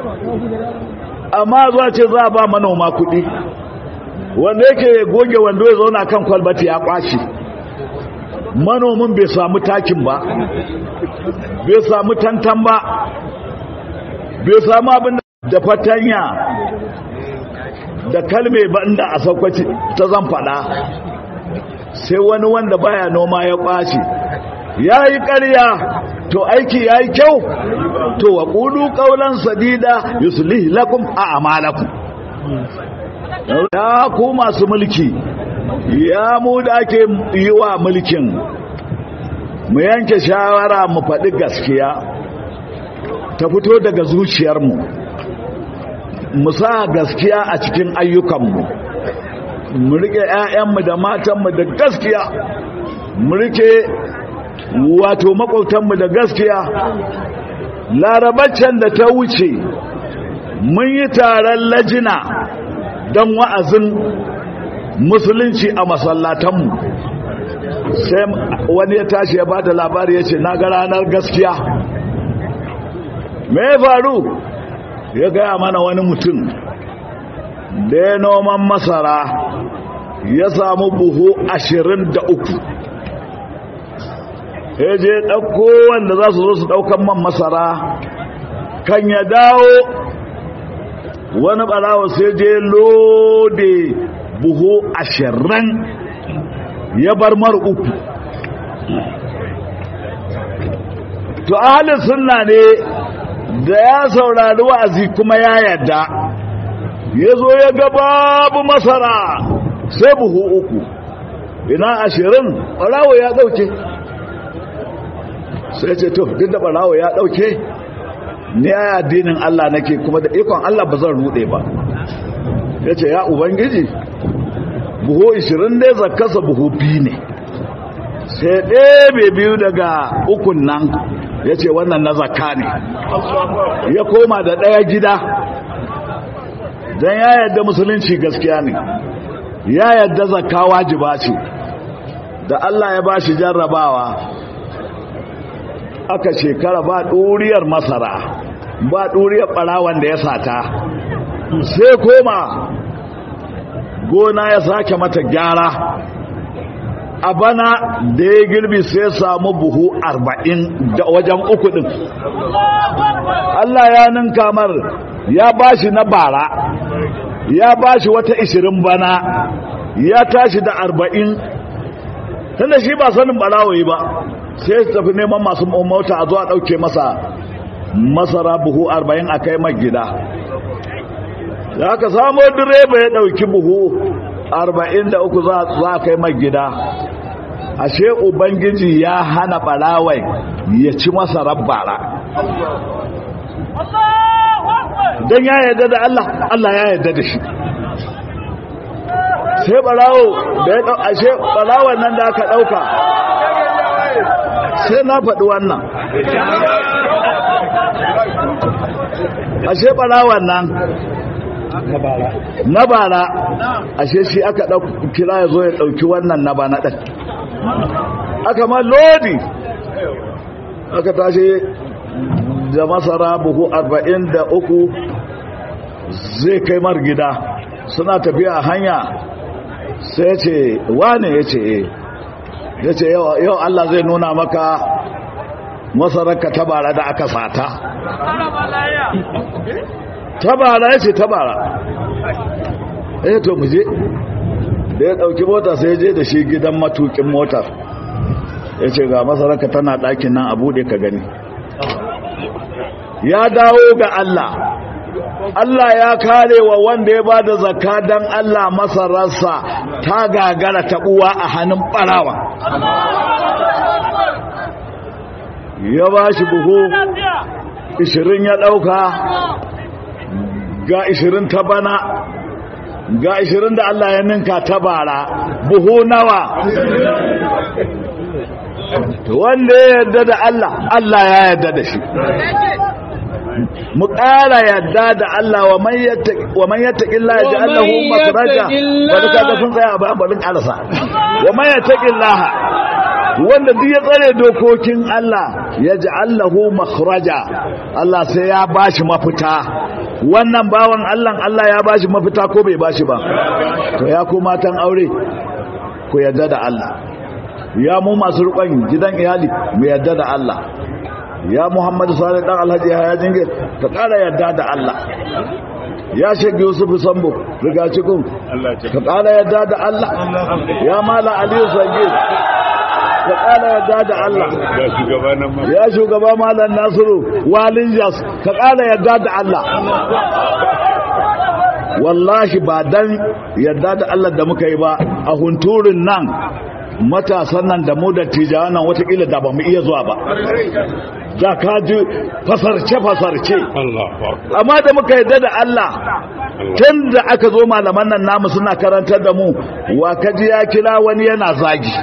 amma zuwa ce za ba manoma kuɗi wanda yake goge wando ya zauna kan kwalbati ya kwashi manomin bai samu takin ba bai samu tantan ba bai samu abin da fatanya da kalme ba inda a saukwaci ta zan fada sai wani wanda baya noma ya kwashi ya yi ƙarya to aiki ya yi kyau to wa ƙudu ƙaunar sadida yusulih lakum a amalakum ya ku masu mulki ya mu da ake yi wa mulkin mu yanke shawara mu faɗi gaskiya ta fito daga zuciyarmu mu sa gaskiya a cikin ayyukanmu mu rike 'ya'yanmu da matanmu da gaskiya mu rike wato makwautanmu da gaskiya larabaccen da ta wuce mun yi taron lajina don wa'azin musulunci a masallatanmu sai wani ya tashi ya bada labari ya ce na ga ranar gaskiya me ya faru ya gaya mana wani mutum da ya noman masara ya samu buhu ashirin da uku ya je ɗauko wanda za su zo su ɗaukan man masara kan ya dawo wani ɓarawa sai je lode buhu ashirin ya bar mar uku to ahalin sunna ne da ya saurari wa'azi kuma ya yadda ya zo ya ga babu masara sai buhu uku ina ashirin ɓarawo ya ɗauke sai ce to duk da ɓarawo ya ɗauke ni ya addinin Allah nake kuma da ikon Allah ba zan rude ba ya ce ya ubangiji buhu 20 ne zakasa buhu biyu ne sai ɗebe biyu daga ukun nan ya ce wannan na zakka ne ya koma da ɗaya gida don ya yadda musulunci gaskiya ne ya yadda zakka wajiba ce da Allah ya ba shi jarrabawa aka shekara ba ɗuriyar masara ba ɗuriyar ɓarawan da ya sata sai koma gona ya sake mata gyara a bana da ya girbi sai samu buhu arba'in da wajen uku ɗin Allah ya ninka mar ya bashi na bara ya bashi wata ishirin bana ya tashi da arba'in tunda shi ba sanin ɓarawai ba sai su tafi neman masu mota a zuwa ɗauke masa masara buhu arba'in a kai mai gida da aka samo direba ya ɗauki buhu arba'in da uku za a kai mai gida ashe ubangiji ya hana ɓarawai ya ci masarar bara don ya yarda da Allah Allah ya yarda da shi sai ɓarawo da ya ɗau ashe ɓarawon nan da aka ɗauka sai na faɗi wannan ashe ɓarawan nan na bara ashe shi aka kira ya zo ya ɗauki wannan na ba na ɗan aka ma lodi aka tashi da masara buhu arba'in da uku zai kai mar gida suna tafiya a hanya sai ce wane ya ce ya ce yau Allah zai nuna maka masararka tabara da aka sata tabara ya ce tabara eh to muje da ya ɗauki mota sai je da shi gidan matukin motar ya ce ga masaraka tana ɗakin nan a buɗe ka gani ya dawo ga Allah Allah ya kare wa wanda ya ba da zakka don Allah masararsa ta gagara taɓuwa a hannun ɓarawa ya ba shi buhu 20 ya ɗauka ga 20 ta bana ga 20 da Allah ya ninka ta bara buhu nawa wanda ya yarda da Allah Allah ya yarda da shi mu ƙara yadda da Allah wa man yattaki Allah ya ji Allah hu makaraja wani kaga sun tsaya ba barin ƙarasa wa man yattaki Allah wanda duk ya tsare dokokin Allah ya ji Allah hu makaraja Allah sai ya bashi mafita wannan bawan Allah Allah ya bashi mafita ko bai bashi ba to ya ku matan aure ku yadda da Allah ya mu masu rukun gidan iyali mu yadda da Allah ya muhammadu salih dan alhaji ya jingir ka kara yarda da Allah ya shege yusuf sambo riga cikin ka kara yarda da Allah ya mala aliyu sange ka kara yarda da Allah ya shugaba malam nasiru walin jas ka kara yarda da Allah wallahi ba dan yarda da Allah da muka yi ba a hunturin nan matasan nan da mu da tijawa nan watakila da ba mu iya zuwa ba da ka ji fasarce-fasarce amma da muka yadda da Allah tun da aka zo malaman nan namu suna karantar da mu wa kaji ya kira wani yana zagi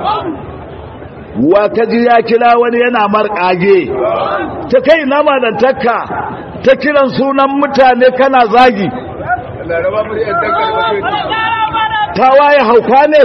wa kaji ya kira wani yana marƙage ta kai na malantarka ta kiran sunan mutane kana zagi ta waye hauka ne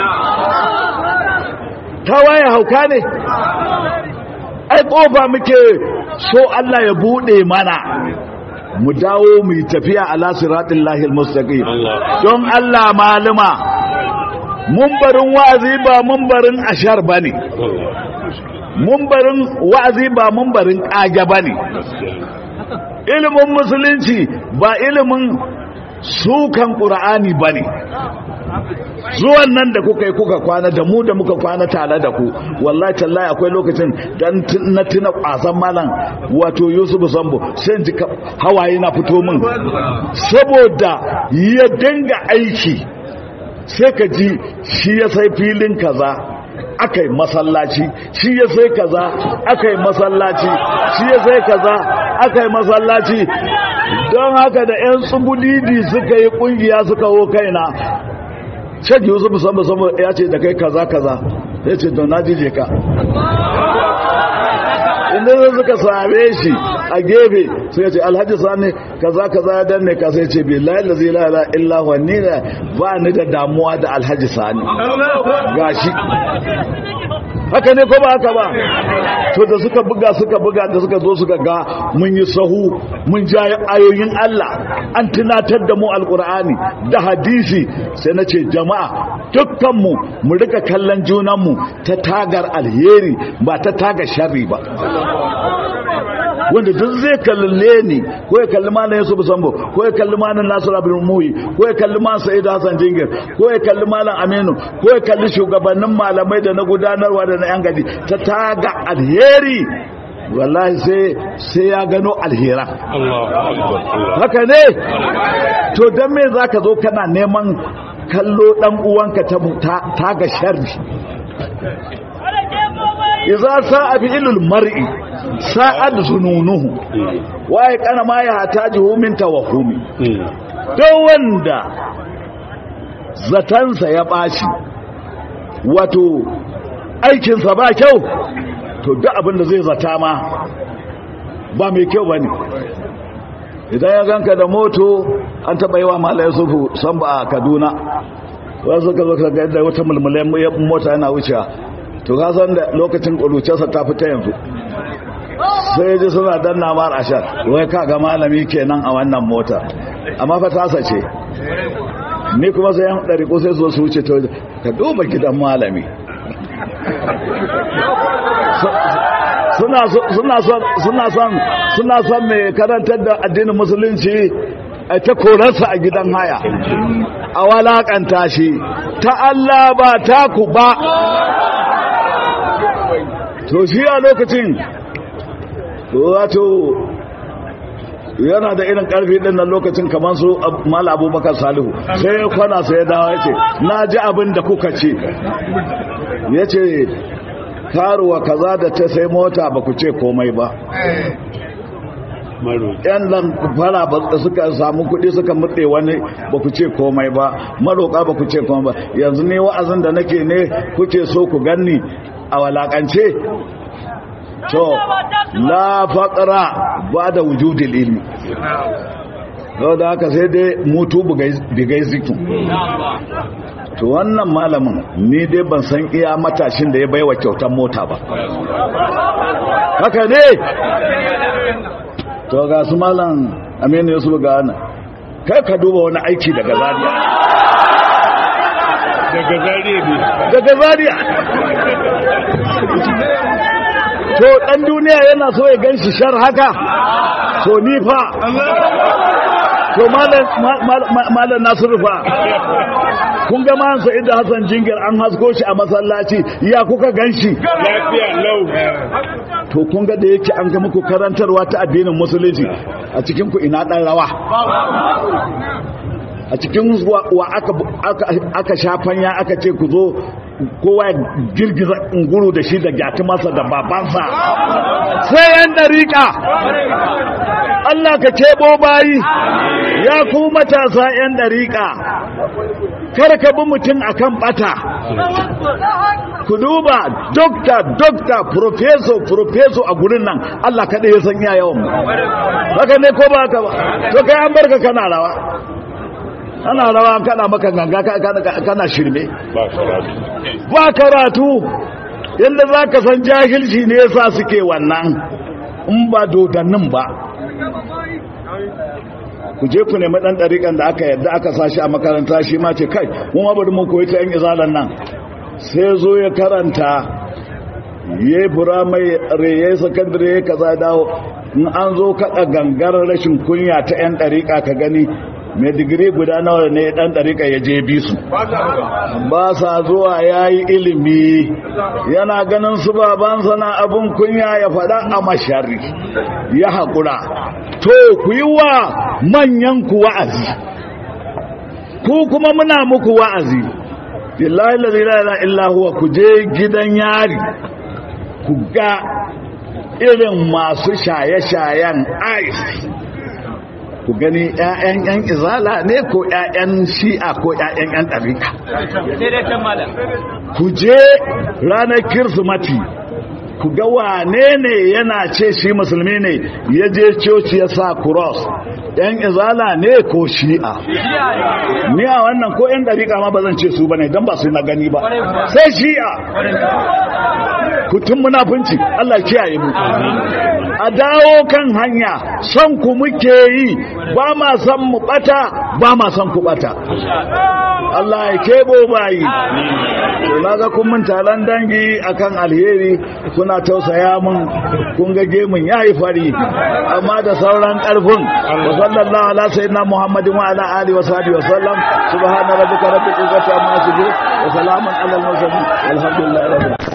ta waye hauka ne ai kofa muke so Allah ya bude mana mu dawo mu tafiya ala siratil lahil mustaqim don Allah maluma mumbarin wa'azi ba mumbarin ashar bane mumbarin wa'azi ba mumbarin kage bane ilimin musulunci ba ilimin sukan qur'ani bane zuwan nan da kuka yi kuka kwana da mu da muka kwana tare da ku wallahi tallahi akwai lokacin dan na tuna kwasan malam wato Yusuf Sambo sai ji hawaye na fito min saboda ya dinga aiki sai ka ji shi ya sai filin kaza akai masallaci shi ya sai kaza akai masallaci shi ya sai kaza akai masallaci don haka da 'yan tsubulidi suka yi kungiya suka wo kaina shek yusuf musamman sama ya ce da kai kaza kaza ya ce don na jije ka inda zai suka same shi a gefe sai ya ce alhaji sani kaza kaza ya danne ka sai ce bi la ilaha illa illa huwa ni ba ni da damuwa da alhaji sani gashi haka ne ko ba haka ba to da suka buga suka buga da suka zo suka ga mun yi sahu mun ja ayoyin Allah an tunatar da mu alkur'ani da hadisi sai na ce jama'a dukkanmu mu rika kallon junanmu ta tagar alheri ba ta tagar sharri ba wanda duk zai kalle ni ko ya kalli malam Yusuf Sambo ko ya kalli malam Nasir Abdul Muhi ko ya kalli malam Sa'id Hassan Jingir ko ya kalli malam Aminu ko ya kalli shugabannin malamai da na gudanarwa da na yan gadi ta taga alheri wallahi sai sai ya gano alhera haka ne to dan me zaka zo kana neman kallo dan uwanka ta taga sharri iza sa'a fi ilul mar'i sa'ad zununuhu waye kana ma ya hatajihu min tawahumi don wanda zatansa ya bashi wato aikinsa ba kyau to duk abinda zai zata ma ba mai kyau bane idan ya ganka da moto an taba yi wa malaya sufu san ba a kaduna wasu ka zo ka ga yadda wata mulmulen mota yana wucewa to ka san da lokacin ƙurucensa ta fita yanzu sai ji suna danna mar ashar wai ka ga malami kenan a wannan mota amma fa tasa ce ni kuma sai yan ɗari ko sai zo su wuce to ka duba gidan malami suna son suna son mai karantar da addinin musulunci a ta korarsa a gidan haya a walakanta shi ta Allah ba taku ba to shi a lokacin wato yana da irin karfi din nan lokacin kamar su mal abubakar salihu sai ya kwana sai ya dawo ya ce na ji abin da kuka ce ya ce karuwa kaza da ta sai mota ba ku ce komai ba yan nan fara ba suka samu kuɗi suka mutse wani ba ku ce komai ba maroƙa ba ku ce komai ba yanzu ne wa'azin da nake ne kuke so ku ganni a walakance to la faqra ba da wujudil ilmi to da haka sai dai mutu bigai zikin to wannan malamin ni dai ban san iya matashin da ya baiwa kyautar mota ba haka ne to ga su malam aminu yusuf ga ana kai ka duba wani aiki daga zariya daga zariya ne daga zariya to dan duniya yana so ya ganshi shar haka to ni fa to malam nasiru fa kun ga man sa'id da hassan jingir an hasko shi a masallaci ya kuka ganshi lafiya lau to kun ga da yake an ga muku karantarwa ta addinin musulunci a cikin ku ina dan rawa a cikin wa aka shafanya aka ce ku zo kowa girgiza unguru da shi da gyati masa da babansa sai yan dariƙa Allah ka kebo bayi ya ku matasa yan dariƙa kar ka bi mutum akan bata ku duba dokta dokta profeso profeso a gurin nan Allah kaɗai ya san yawan mu haka ne ko ba haka ba to kai an barka kana rawa ana rawa kana maka ganga kana shirme ba karatu yadda za ka san jahilci ne yasa suke wannan in ba dodannin ba ku je ku nemi ɗan ɗariƙan da aka yadda aka sashi a makaranta shi ma ce kai mun bari mu koyi ta yan izalan nan sai zo ya karanta ya yi firamai ya yi sakandare ya kaza dawo in an zo kaɗa gangar rashin kunya ta yan ɗariƙa ka gani mai digiri guda nawa ne dan ɗarika ya je bi su ba sa zuwa ya yi ilimi yana ganin su babansa na abin kunya ya faɗa a mashari ya haƙura to ku yi wa manyan ku wa'azi ku kuma muna muku wa'azi billahi la ilaha illa huwa ku je gidan yari ku ga irin masu shaye-shayen ice ku gani ‘ya'yan ‘yan izala ne ko ‘ya'yan shi'a ko ‘ya'yan ‘yan ɗarika. Ku je ranar kirsimati ku ga wane ne yana ce shi musulmi ne ya je coci ya sa cross ‘yan izala ne ko shi'a. Ni a wannan ko ‘yan ɗarika ma ba zan ce su ba ne don ba su na gani ba. Sai shi'a. Kutun munafunci Allah kiyaye mu. a dawo kan hanya son ku muke yi ba ma son mu bata ba ma son ku bata Allah ya kebo bayi to naga kun mun taron dangi akan alheri kuna tausaya mun kun ga gemun yayi fari amma da sauran karfin wa sallallahu ala sayyidina muhammadin wa ala alihi wa sahbihi wa sallam subhana rabbika rabbil izzati amma yasifun wa salamun alal mursalin alhamdulillahi rabbil